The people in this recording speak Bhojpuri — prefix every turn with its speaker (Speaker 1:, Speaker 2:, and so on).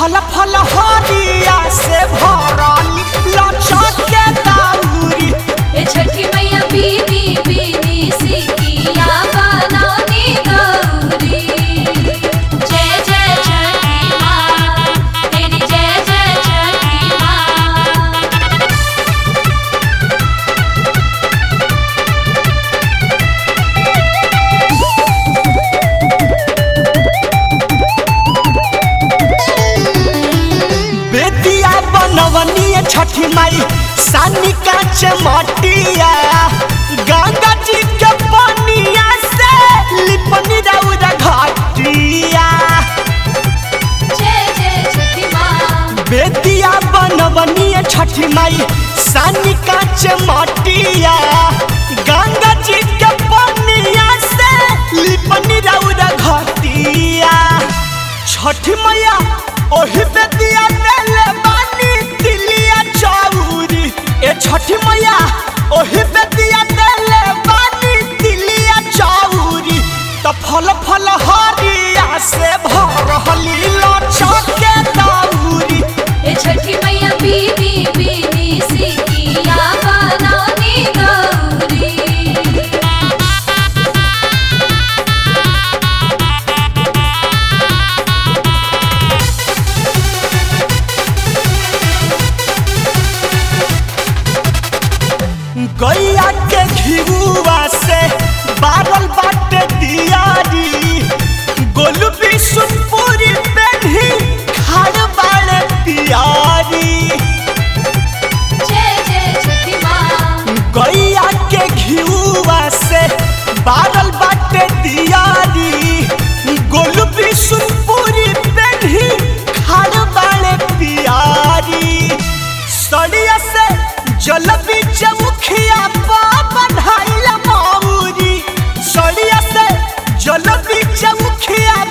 Speaker 1: फल फल हरिया से भरली लचक के दौरी
Speaker 2: ए छठी मैया बीनी बीनी सिकिया बनौनी गौरी जय जय छठी माँ तेरी जय जय छठी माँ
Speaker 1: बेदिया बनवनी छठी माई सानी काच मटिया गंगा जी के पनिया से लिपनी रौरा घटिया
Speaker 2: जय जय छठी माँ
Speaker 1: बेदिया बनवनी छठी माई सानी काच मटिया गंगा जी के पनिया से लिपनी रौरा घटिया छठी मैया ओही बेदिया देले बानी तिलिया चौरी ए छठी मैया ओही बेदिया देले बानी तिलिया चौरी त फल फल हरिया से भरहली लचक के दौरी
Speaker 2: ए छठी मैया बीनी बीनी सिकिया बनौनी गौरी
Speaker 1: गैया के घिरुआ से बारल बाटे दियारी गोलू बिशुपुरी पेन्ही खाड़ बाड़े पियारी
Speaker 2: जय जय छठी माँ
Speaker 1: गैया के घिरुआ से बारल बाटे दियारी गोलू बिशुपुरी पेन्ही खाड़ बाड़े पियारी सड़िया से जल बीच मुखिया पा बन्हाइल मौरी सड़िया से जल बीच मुखिया